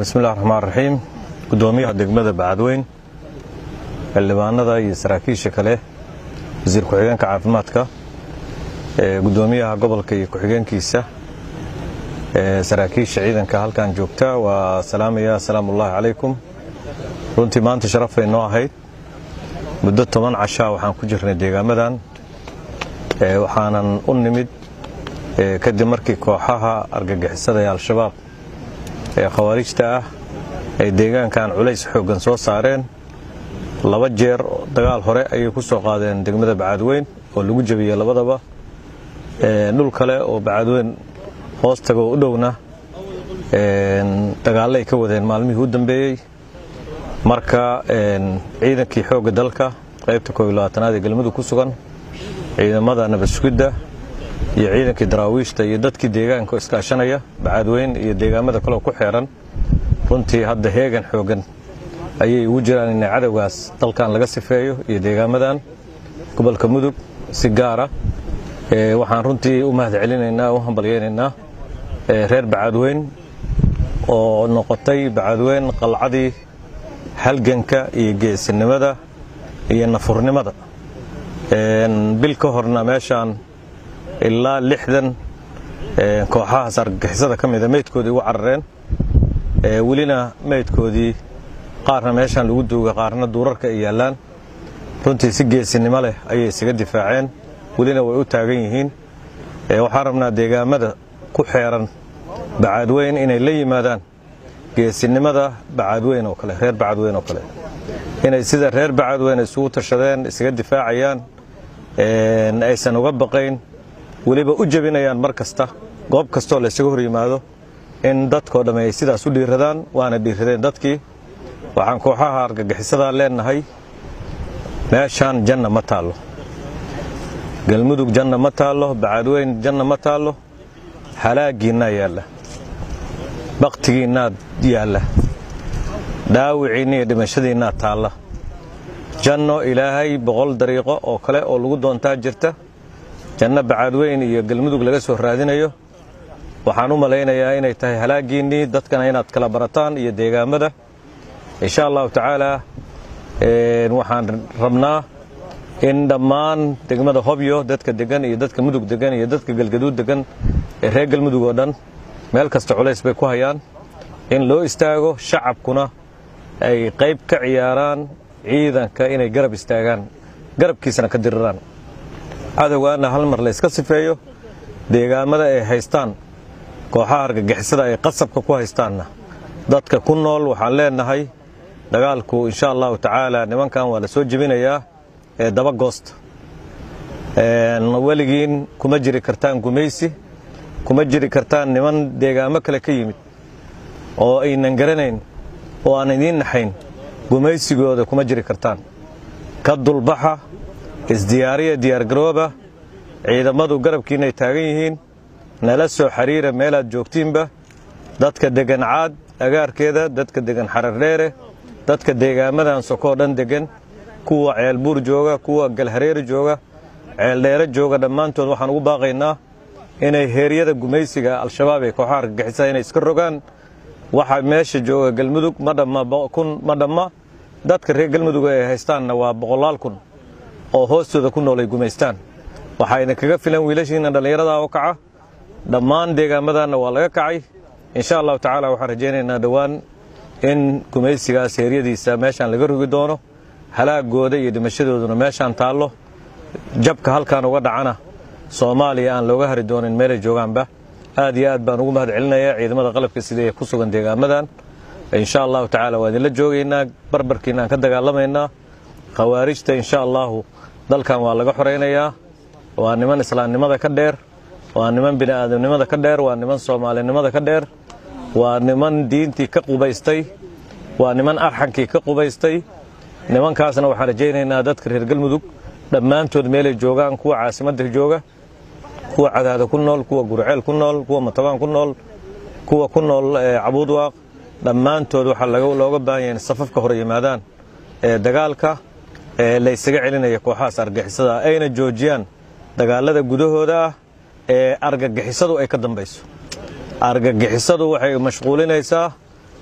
bismillahi raxmaan raxiim guddoomiyaha degmada bacadweyn xildhibaanada iyo saraakiisha kale wasiir ku-xigeenka caafimaadka guddoomiyaha gobolka iyo ku-xigeenkiisa saraakiisha ciidanka halkan joogta waa salaamaya asalaamuullaahi calaykum runtii maanta sharaf bay noo ahayd muddo toban cashaa waxaan ku jirnay deegaamadan waxaanan u nimid kadib markii kooxaha argagixisada ee al-shabaab ee khawaarijta ah ay deegaankan culays xooggan soo saareen laba jeer dagaal hore ayay ku soo qaadeen degmada bacadweyn oo lagu jebiyey labadaba dhul kale oo bacadweyn hoos tagoo u dhowna dagaallay ka wadeen maalmihii u dambeeyey marka ciidankii xoogga dalka qaybta kooilabaatanaad ee galmudug ku sugan ciidamada nabadsugidda iyo ciidankii daraawiishta iyo dadkii deegaanka iskaashanaya bacadweyn iyo deegaamada kaleo ku xeeran runtii hadda heegan xooggan ayay ugu jiraan inay cadowgaas dalkan laga sifeeyo iyo deegaamadan gobolka mudug si gaara waxaan runtii u mahad celinaynaa u hambalyaynaynaa reer bacadweyn oo noqotay bacadweyn qalcadii halganka iyo geesinimada iyo nafurnimada bil ka horna meeshaan ilaa lixdan kooxahaas argagixisada ka mida meydkoodii ugu carareen welina meydkoodii qaarna meeshaan lagu duuga qaarna duurarka ay yaallaan runtii si geesinimo leh ayay isaga difaaceen welina way u taagan yihiin waxaan rabnaa deegaamada ku xeeran bacadweyn inay la yimaadaan geesinimada bacadweyn oo kale reer bacadweyn oo kale inay sida reer bacadweyn isugu tashadeen isaga difaacayaan aysan uga baqayn weliba u jebinayaan mar kasta goob kastoo la ysaga hor yimaado in dadkoo dhamme ay sidaas u dhiiradaan waana dhiiradeen dadkii waxaan kooxaha argagixisadaa leenahay meeshaan janna ma taallo galmudug janna ma taallo bacadweyn janna ma taallo halaagiinnaa yaalla bakhtigiinnaad yaalla dhaawiciinna iyo dhimashadiinnaa taalla janno ilaahay boqol dariiqo oo kale oo lagu doontaa jirta janno bacadweyn iyo galmudug laga soo raadinayo waxaan u malaynayaa inay tahay halaagiinnii dadkana inaad kala barataan iyo deegaamada insha allahu tacaalaa waxaan rabnaa in dhammaan degmada hobyo dadka degan iyo dadka mudug degan iyo dadka galgaduud degan ee reer galmudug oo dhan meel kasta culays bay ku hayaan in loo istaago shacabkuna ay qayb ka ciyaaraan ciidanka inay garab istaagaan garabkiisana ka diriraan cadowgaana hal mar layska sifeeyo deegaamada ay haystaan kooxaha argagixisada ay qasabka ku haystaanna dadka ku nool waxaan leenahay dagaalku insha allahu tacaala nimankan waa la soo jebinayaa ee daba goosta weligiin kuma jiri kartaan gumaysi kuma jiri kartaan niman deegaamo kale ka yimid oo aynan garanayn oo aan idiin naxayn gumaysigooda kuma jiri kartaan ka dulbaxa isdiyaariya diyaargarooba ciidamadu garabkiinay taagan yihiin nala soo xiriira meelaad joogtiinba dadka degan caad agaarkeeda dadka degan xarardheere dadka deegaamadan sokoo dhan degan kuwa ceelbuur jooga kuwa galhareeri jooga ceeldheere jooga dhammaantood waxaan ugu baaqaynaa inay heeryada gumaysiga al-shabaab ee kooxaha argagixisa inay iska rogaan waxa meesha jooga galmudug ma dhamma kun ma dhamma dadka reer galmudug ay haystaanna waa boqolaal kun oo hoostooda ku nool ay gumaystaan waxayna kaga filan wiilashiina dhallinyarada oo kaca dhammaan deegaamadanna waa laga kacay insha allahu tacaala waxaan rajaynaynaa dhowaan in gumaysigaas heeryadiisa meeshaan laga rogi doono halaagooda iyo dhimashadooduna meeshaan taallo jabka halkaan uga dhacana soomaaliya aan looga hari doonin meelay joogaanba aad iyo aad baan ugu mahad celinayaa ciidamada qalabka sida ee ku sugan deegaamadan insha allahu tacaala waa idinla joogaynaa barbarkiina aan ka dagaalamaynaa khawaarijta insha allahu dalkan waa laga xoraynayaa waa niman islaamnimada ka dheer waa niman bini'aadamnimada ka dheer waa niman soomaalinimada ka dheer waa niman diintii ka qubaystay waa niman arxankii ka qubaystay nimankaasna waxaan rajaynaynaa dadka reer galmudug dhammaantood meelay joogaan kuwa caasimadda jooga kuwa cadaada ku nool kuwa gurceel ku nool kuwa matabaan ku nool kuwa ku nool cabuudwaaq dhammaantood waxaa looga baahan yahay in safafka hore yimaadaan ee dagaalka ee laysaga celinaya kooxahaas argagixisada ayna joojiyaan dagaalada gudahooda ah ee argagixisadu ay ka dambayso argagixisadu waxay mashquulinaysaa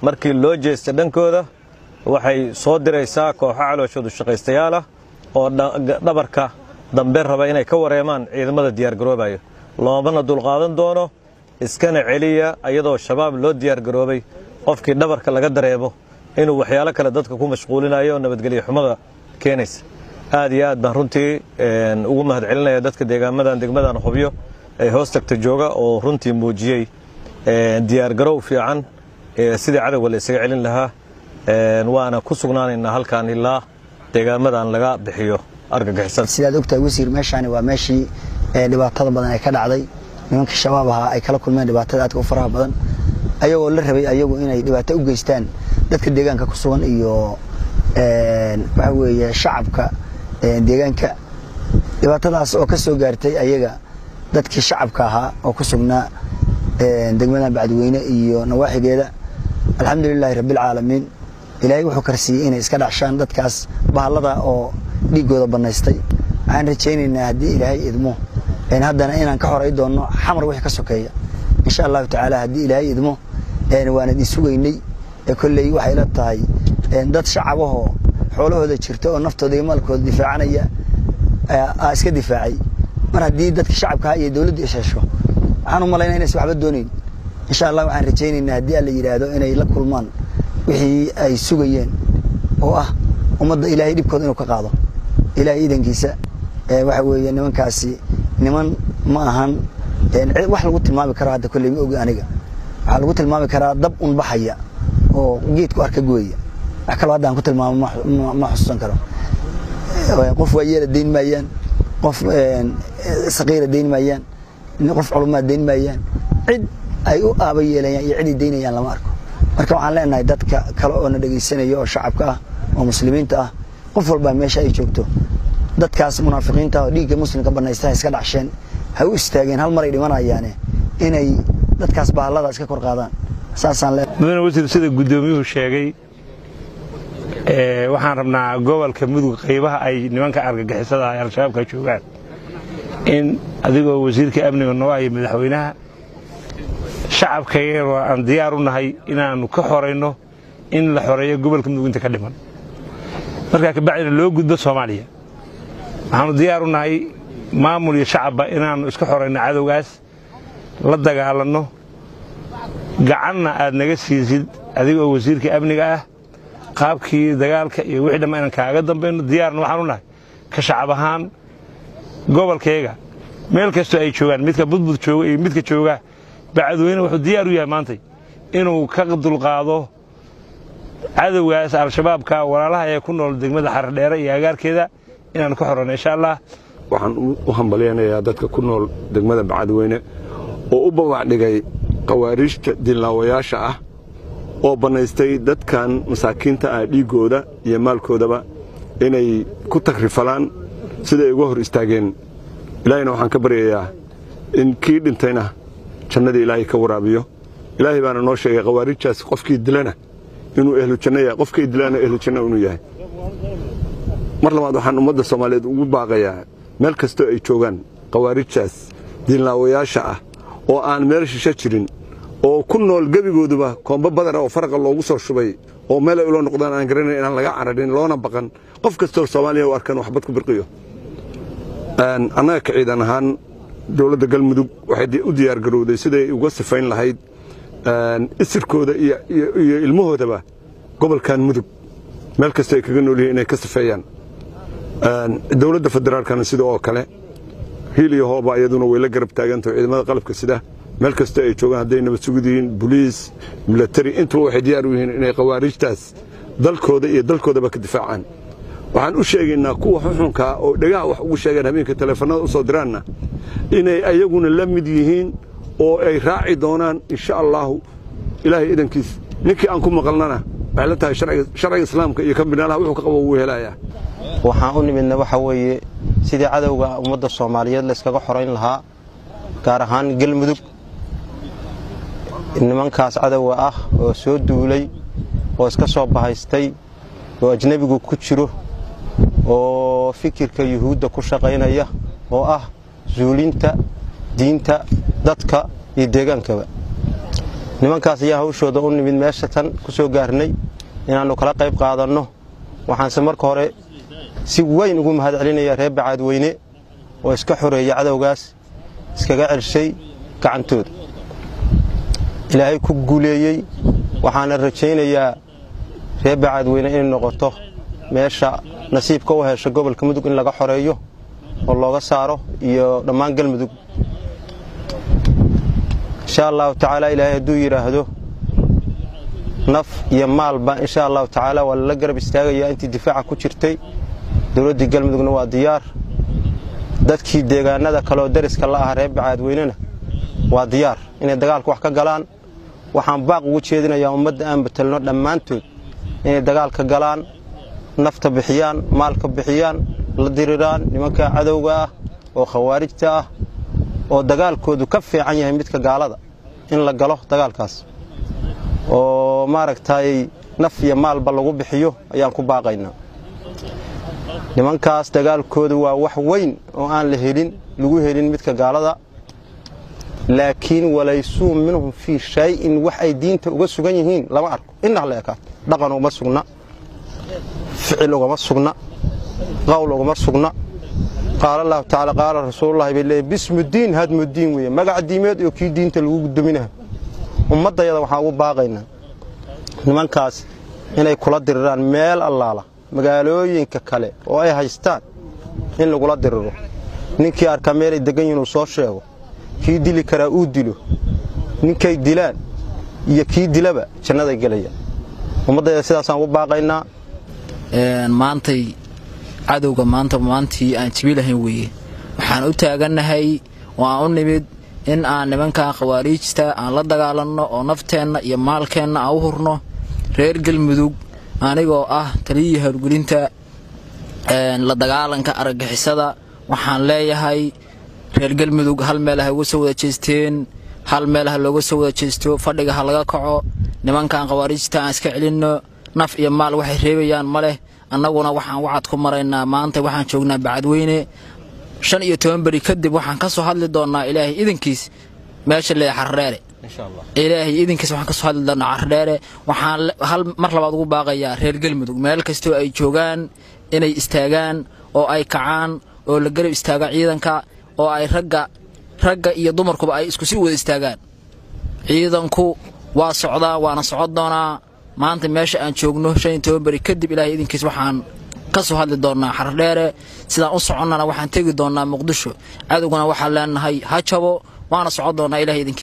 markii loo jeesta dhankooda waxay soo diraysaa kooxo calooshoodu shaqaystayaal ah oo dhabarka dambe raba inay ka wareemaan ciidamada diyaargaroobayo loomana dulqaadan doono iskana celiya iyadoo shabaab loo diyaargaroobay qofkii dhabarka laga dareebo inuu waxyaalo kale dadka ku mashquulinayo oo nabadgelyo xumada keenaysa aad iyo aad baan runtii ugu mahad celinaya dadka deegaamadan degmadan hubyo ee hoos tagta jooga oo runtii muujiyey diyaargarow fiican sidii cadowga la isaga celin lahaa waana ku sugnaanaynaa halkaan ilaa deegaamadan laga bixiyo argagixisan sidaad ogtahay wasiir meeshaani waa meeshii dhibaatada badan ay ka dhacday nimanka shabaab ahaa ay kala kulmeen dhibaatada aadka u faraha badan ayagoo la rabay ayagu inay dhibaato u geystaan dadka deegaanka ku sugan iyo waxa weeye shacabka deegaanka dhibaatadaas oo ka soo gaartay ayaga dadkii shacabka ahaa oo ku sugnaa degmadan bacdiweyne iyo nawaaxigeeda alxamdulilaahi rabbilcaalamiin ilaahay wuxuu karsiiyey inay iska dhacshaan dadkaas bahallada oo dhiiggooda bannaystay waxaan rajaynaynaa haddii ilaahay idmo haddana inaan ka horay doonno xamar wixii ka sokeeya insha allahu tacaala haddii ilaahay idmo waana idin sugaynay kolley waxay la tahay dad shacabahoo xoolahooda jirta oo naftooda iyo maalkooda difaacanaya aa iska difaacay mar haddii dadka shacabkaha iyo dowladdu ishesho waxaan u malaynaa inaysan waxba doonayn insha allah waxaan rajaynaynaa haddii alla yidhaahdo inay la kulmaan wixii ay sugayeen oo ah ummadda ilaahay dhibkooda inuu ka qaado ilaahay iidankiisa waxa weeye nimankaasi niman ma ahan wax lagu tilmaami karo hadda kolley ma ogi aniga waxaa lagu tilmaami karaa dab un baxaya oo geedku arka gooya wax kaloo hadda aan ku tilmaamo ma xusuusan karo qof waayeela dayn maayaan qof saqiira dayn maayaan qof culumaad dayn maayaan cid ay u aaba yeelayaan iyo ciday daynayaan lama arko marka waxaan leenahay dadka kale oo na dhegaysanaya oo shacabka ah oo muslimiinta ah qof walbaa meesha ay joogto dadkaas munaafiqiinta oo dhiigga muslimka banaysta iska dhacsheen ha u istaageen hal maray dhimanayaane inay dadkaas bahallada iska kor qaadaan saasaan le mudane wasiir sida guddoomiyuhu sheegay waxaan rabnaa gobolka mudug qaybaha ay nimanka argagixisada ay al-shabaabka joogaan in adigoo wasiirka amniga noo haya madaxweynaha shacabkayagana aan diyaar u nahay inaannu ka xorayno in la xoreeyo gobolka mudug inta ka dhiman markaa kabacdina loo gudbo soomaaliya waxaannu diyaar u nahay maamul iyo shacabba inaannu iska xorayno cadowgaas la dagaalanno gacanna aad naga siisid adiga oo wasiirka amniga ah qaabkii dagaalka iyo wixii dhamma inaan kaaga dambayno diyaarna waxaan u nahay ka shacab ahaan gobolkayga meel kastoo ay joogaan midka budbud jooga iyo midka jooga bacadweyne wuxuu diyaar u yahay maantay inuu ka dulqaado cadowgaas al-shabaabka walaalaha ee ku nool degmada xardheere iyo agaarkeeda inaannu ka xorano insha allah waxaan u hambalyaynayaa dadka ku nool degmada bacadweyne oo u babacdhigay khawaariijta dilnaawayaasha ah oo bannaystay dadkan masaakiinta ah dhiiggooda iyo maalkoodaba inay ku tagrifalaan siday uga hor istaageen ilaahayna waxaan ka baryayaa in kii dhintayna jannadii ilaahay ka waraabiyo ilaahay baana noo sheegay khawaariijtaas qofkii dilana inuu ehlujanno yahay qofkii dilana ehlujanno inuu yahay mar labaad waxaan ummadda soomaaliyeed ugu baaqayaa meel kastoo ay joogaan khawaariijtaas dilnaawayaasha ah oo aan meel shisho jirin oo ku nool gebigooduba koombo badana oo faraqa loogu soo shubay oo meel ay ula noqdaan aan garanayn inaan laga cararin loona baqan qof kastoo soomaaliya u arkan waxbad ku birqiyo annaga ka ciidan ahaan dowladda galmudug waxay u diyaargarowday siday uga sifayn lahayd isirkooda iyo ilmahoodaba gobolkan mudug meel kastoo ay kaga nool yihiin inay ka sifeeyaan dowladda federaalkana sida oo kale hiil iyo hooba iyaduna way la garab taagantaho ciidamada qalabka sida meel kastoo ay joogaan hadday nabad sugid yihiin boliis milatari intuba waxay diyaar u yihiin inay khawaariijtaas dalkooda iyo dalkoodaba ka difaacaan waxaan u sheegaynaa kuwa xuxunkaa oo dhegaha wax ugu sheegeen habeenka taleefannada u soo diraanna inay ayaguna la mid yihiin oo ay raaci doonaan insha allaahu ilaahay idankiis ninkii aan ku maqalnana waxay la tahay sharciga islaamka iyo kambinaalaha wuxuu ka qabo wuu helayaa waxaan u nimidna waxa weeye sidii cadowga ummadda soomaaliyeed la yskaga xorayn lahaa gaar ahaan galmudug nimankaas cadowga ah oo soo duulay oo iska soo bahaystay oo ajnebigu ku jiro oo fikirka yuhuudda ku shaqaynaya oo ah zuulinta diinta dadka iyo deegaankaba nimankaas ayaa hawshooda u nimid meesha tan ku soo gaarnay inaannu kala qayb qaadanno waxaanse marka hore si weyn ugu mahad celinayaa reer bacaadweyne oo iska xoreeya cadowgaas iskaga celshay gacantooda ilaahay ku guuleeyey waxaana rajaynayaa reer bacaadweyne inay noqoto meesha nasiibka u hesha gobolka mudug in laga xoreeyo oo looga saaro iyo dhammaan galmudug insha allahu tacaala ilaahay hadduu yidhaahdo naf iyo maalba insha allahu tacaala waa lala garab istaagayaa intii difaaca ku jirtay dowladdii galmudugna waa diyaar dadkii deegaanada kaleoo dariska la aha reer bacaadweynena waa diyaar inay dagaalka wax ka galaan waxaan baaq ugu jeedinayaa ummadda aan betelno dhammaantood inay dagaalka galaan nafta bixiyaan maalka bixiyaan la diriraan nimanka cadowga ah oo khawaarijta ah oo dagaalkoodu ka fiican yahay midka gaalada in la galo dagaalkaas oo maaragtay naf iyo maalba lagu bixiyo ayaan ku baaqaynaa nimankaas dagaalkoodu waa wax weyn oo aan la helin lagu helin midka gaalada laakiin walaysuu minhum fii shayin wax ay diinta uga sugan yihiin lama arko inah la ekaato dhaqan ugama sugna ficil ugama sugna qowl ugama sugna qaala allahu tacaala qaala rasuululahi bay leeyihin bismudiin hadmudiin weeye magac diimeed oo kii diinta lagu gudominaha ummaddayada waxaan ugu baaqaynaa nimankaas inay kula diriraan meel allaala magaalooyinka kale oo ay haystaan in lagula diriro ninkii arkaa meelay degan yihin uu soo sheego kii dili karaa uu dilo ninkay dilaan iyo kii dilaba jannaday gelayaan ummaddayada sidaasaan ugu baaqaynaa maantay cadowga maanta maantii aan jibi lahayn weeye waxaan u taagannahay oo aan u nimid in aan nimankan khawaariijta aan la dagaalanno oo nafteenna iyo maalkeenna aan u hurno reer galmudug anigoo ah taliyii howlgelinta la dagaalanka argagixisada waxaan leeyahay reer galmudug hal meel ha uga soo wada jeesteen hal meel ha looga soo wada jeesto fadhiga ha laga kaco nimankan khawaariijta aan iska celinno naf iyo maal waxay reebayaan ma leh annaguna waxaan wacad ku maraynaa maanta waxaan joognaa bacadweyne shan iyo toban beri kadib waxaan ka soo hadli doonnaa ilaahay idankiis meesha lee xardheere ilaahay idinkiis waxaan ka soo hadli doonnaa xardheere waxaan hal mar labaad ugu baaqayaa reer galmudug meel kastoo ay joogaan inay istaagaan oo ay kacaan oo la garab istaaga ciidanka oo ay ragga ragga iyo dumarkuba ay isku si wada istaagaan ciidanku waa socdaa waana socon doonaa maanta meesha aan joogno shan iyo toban beri kadib ilaahay idinkiis waxaan ka soo hadli doonnaa xardheere sidaan u soconnana waxaan tegi doonnaa muqdisho cadowgana waxaan leenahay ha jabo waana socon doonnaa ilahay idinkiis